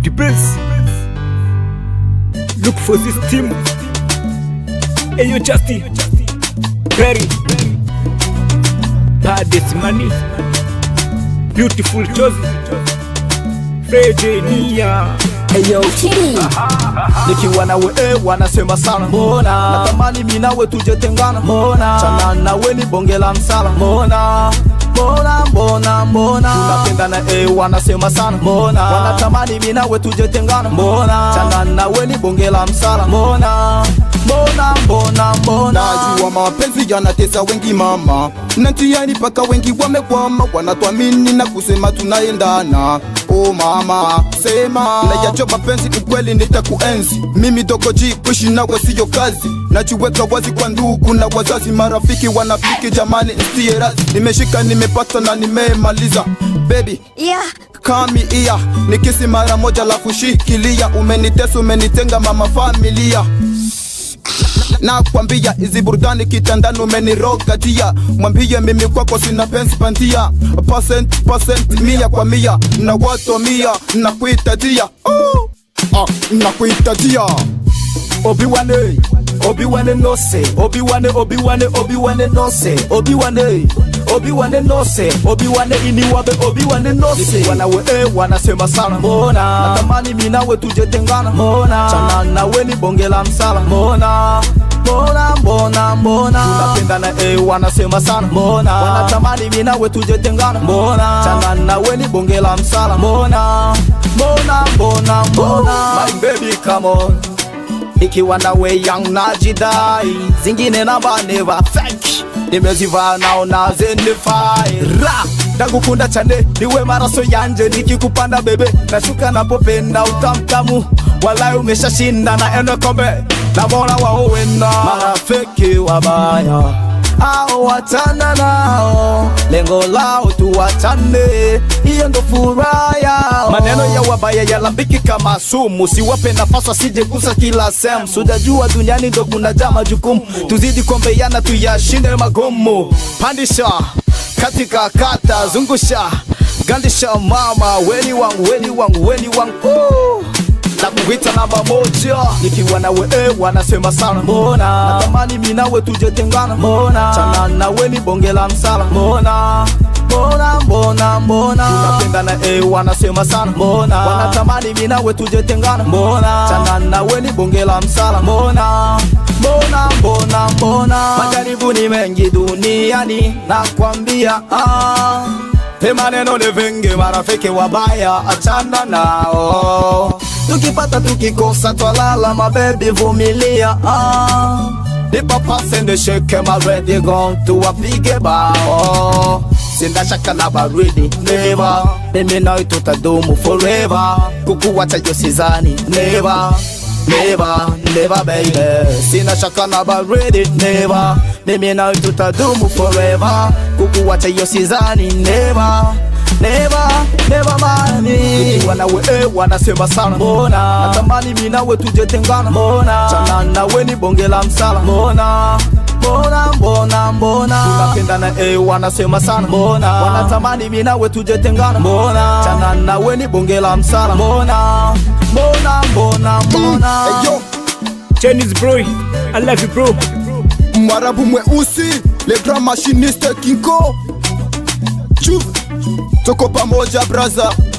the best. Look for this team. Hey, yo, Justin. Perry. Baddest money. Beautiful choice. Freddy Nia. Eyo Kitty nikiwa nawe eh, wanasema sana mbona natamani mi nawe tujetengana mbona chana nawe ni bonge la msala mbona mbona mbona mbona tunapendana eh, wanasema sana mbona wanatamani mi nawe tujetengana mbona chana nawe ni bonge la msala mbona mbona mbona mbona najua mapenzi yanatesa wengi mama natiani paka wengi wamekwama wanatwamini na kusema tunaendana o mama sema nayacho mapenzi ukweli nitakuenzi mimi dogoji kuishi nawe siyo kazi najiweka wazi kwa ndugu na wazazi marafiki wanafiki jamani nsiye razi nimeshika nimepata na nimemaliza baby Yeah. kami iya nikisi mara moja la kushikilia umenitesa umenitenga mama familia na kwambia hizi burudani kitandani umeniroga tia mwambie mimi kwako sina pensi pandia percent percent mia kwa mia na wato mia na kuitatia oh. ah, na kuitatia obiwane obiwane nose obiwane obiwane obiwane nose obiwane obiwane nose obiwane iniwabe obiwane nose wanawe eh, wanasema sana mbona natamani mi nawe tujetengana mbona chana nawe ni bonge la msala mbona mbona mbona mbona tunapendana eh, wanasema sana mbona wanatamani mi nawe tujetengana mbona chana nawe ni bonge la msala mbona mbona mbona mbona my baby come on ikiwa nawe young najidai zingine namba never fake nimezivaa naona zenifai ra ndagukunda cyane niwe maraso yanje nikikupanda bebe nashuka napopenda utamtamu walai umeshashinda na eno kombe nabona waowena marafiki wabaya au wachana nao lengo lao tuwachane hiyo ndo furaha yao maneno ya wabaya yalambiki kama sumu siwape nafasi asije kusa kila sehemu sujajua duniani ndo kuna jaa majukumu tuzidi kuombeana tuyashinde magumu pandisha katika kata zungusha gandisha mama weni wangu weni wangu weni wangu oh na kuwita namba moja nikiwa nawe eh, wanasema sana mbona natamani mi nawe tujetengana mbona chana nawe ni bonge la msala mbona mbona mbona mbona tunapendana eh, wanasema sana mbona wanatamani mi nawe tujetengana mbona chana nawe ni bonge la msala mbona mbona mbona mbona majaribu ni mengi duniani nakwambia ah. He maneno ni vingi, marafiki wabaya, achana nao. Tukipata tukikosa, twalala mabebi, vumilia ah. Nipapase nishike maredi gong, tuwapige bao Sina shaka na baridi, never Mimi nawe tutadumu forever Kukuwacha yo sizani, never Never, never baby Sina shaka na baridi, never Mimi nawe tutadumu forever Kukuwacha yo sizani, never Never, never mani Nikiwa nawe eh, wanasema sana mbona Natamani mi nawe tujetengana mbona Chana nawe ni bonge la msala mbona Mbona, mbona, mbona Tunapendana eh, wanasema sana mbona Wanatamani mi nawe tujetengana mbona Chana nawe ni bonge la msala mbona Mbona, mbona, mbona hey, yo Chinese bro. I love you, bro. mwarabu mweusi le grand machiniste kinko chuv tuko pamoja braza